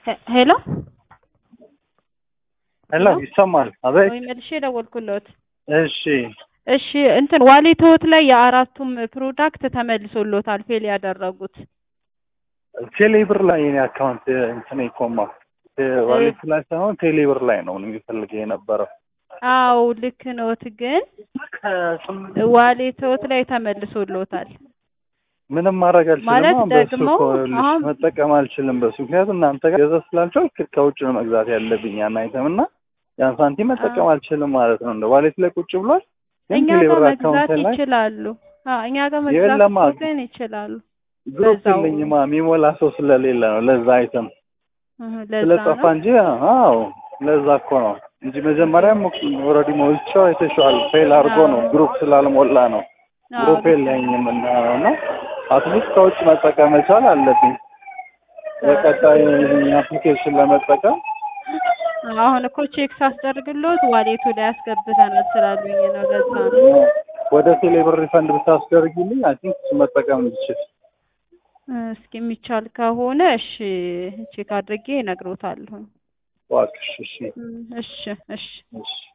ሄ- ሄሎ ሄሎ ይሰማል? አቤት። ወይ መልሼ ደወልኩለት። እሺ እሺ እንትን ዋሌት ህይወት ላይ የአራቱም ፕሮዳክት ተመልሶሎታል ፌል ያደረጉት። ቴሌብር ላይ የኔ አካውንት እንትን ይኮማ ዋሌት ላይ ሳይሆን ቴሌብር ላይ ነው የሚፈልገው የነበረው። አው ልክ ነዎት፣ ግን ዋሌት ህይወት ላይ ተመልሶሎታል። ምንም ማድረግ አልችልም። ማለት አሁን በሱ ደግሞ እኮ ልጅ አሁን መጠቀም አልችልም በሱ ምክንያቱም እናንተ ጋር ገዛ ስላልቻልክ ከውጭ ነው መግዛት ያለብኝ ያን አይተም እና ያን ሳንቲም መጠቀም አልችልም ማለት ነው። እንደ ዋሌት ላይ ቁጭ ብሏል፣ ግን እኛ ጋር ቴሌብር መግዛት አካውንት ላይ ይችላሉ። አዎ እኛ ጋር መግዛት የለማ እኮ ግን ይችላሉ። ግሩፕ በዛው የለኝማ የሚሞላ ሰው ስለሌለ ነው ለዛ አይተም እህ፣ ለዛ ስለጠፋ ነው። እንጂ አዎ ለዛ እኮ ነው እንጂ መጀመሪያም ኦልሬዲ ሞልቼው አይተሽዋል። ፌል አድርጎ ነው ግሩፕ ስላልሞላ ነው። አዎ ግሩፕ የለኝም እና ነው እና አትሊስት ከውጭ መጠቀም መቻል አለብኝ በቀጣይ አፕሊኬሽን ለመጠቀም አሁን እኮ ቼክ ሳስደርግሎት ዋሌቱ ላይ አስገብተናል ስላሉኝ ነው። ለዛ ነው። ወደ ቴሌብር ሪፈንድ ብታስደርጊልኝ አይ ቲንክ እሱ መጠቀም እንድችል እስኪ የሚቻል ከሆነ እሺ ቼክ አድርጌ እነግሮታለሁ። እባክሽ። እሺ እሺ እሺ እሺ